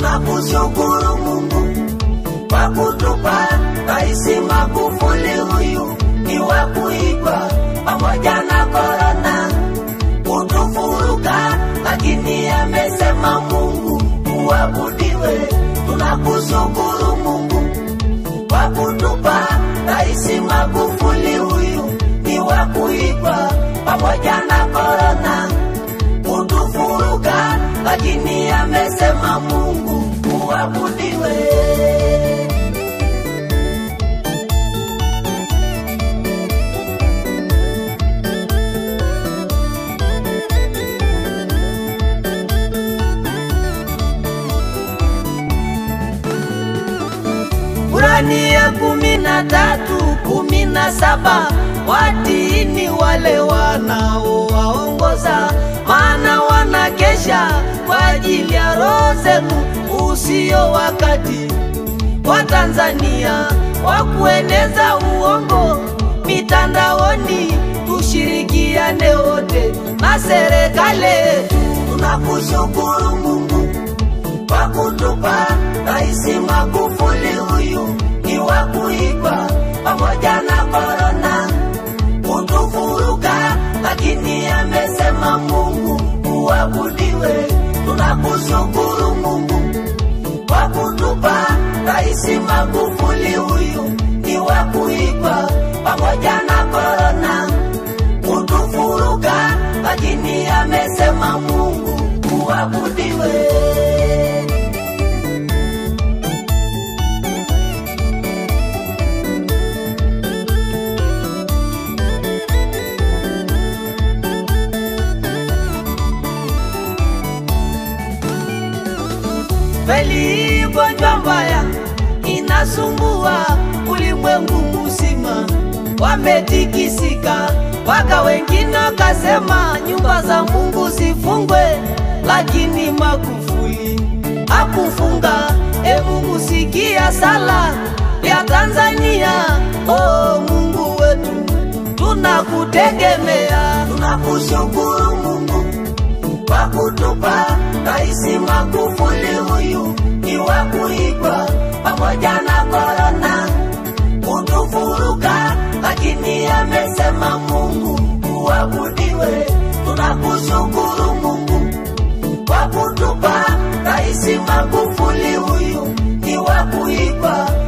tunakushukuru Mungu kwa kutupa Rais Magufuli, huyu ni wa kuigwa pamoja na korona kutufuruka, lakini amesema Mungu uabudiwe. Tunakushukuru Mungu kwa kutupa Rais Magufuli, huyu ni wa kuigwa pamoja na korona kutufuruka, lakini amesema Mungu uabudiwe. Kurani ya kumi na tatu kumi na saba watiini wale wanaowaongoza, maana wanakesha kwa ajili ya roho zenu. Usio wakati wa Tanzania wa kueneza uongo mitandaoni, tushirikiane wote na serikali yetu. Tunakushukuru Mungu kwa kutupa Rais Magufuli, huyu ni wa kuigwa pamoja na korona kutufuruka, lakini amesema Mungu uabudiwe. Tunakushukuru Mungu kwa kutupa Rais Magufuli, huyu ni wa kuigwa pamoja na korona kutufuruka, lakini amesema Mungu uabudiwe. Kweli gonjwa mbaya inasumbua ulimwengu mzima, wametikisika waka wengine wakasema nyumba za Mungu zifungwe, lakini Magufuli hakufunga. E Mungu, sikia sala ya Tanzania. Oh Mungu wetu, tunakutegemea, tunakushukuru Mungu kwa kutupa Rais Magufuli, huyu ni wa kuigwa pamoja na korona kutufuruka, lakini amesema Mungu uabudiwe. Tunakushukuru Mungu kwa kutupa Rais Magufuli, huyu ni wa kuigwa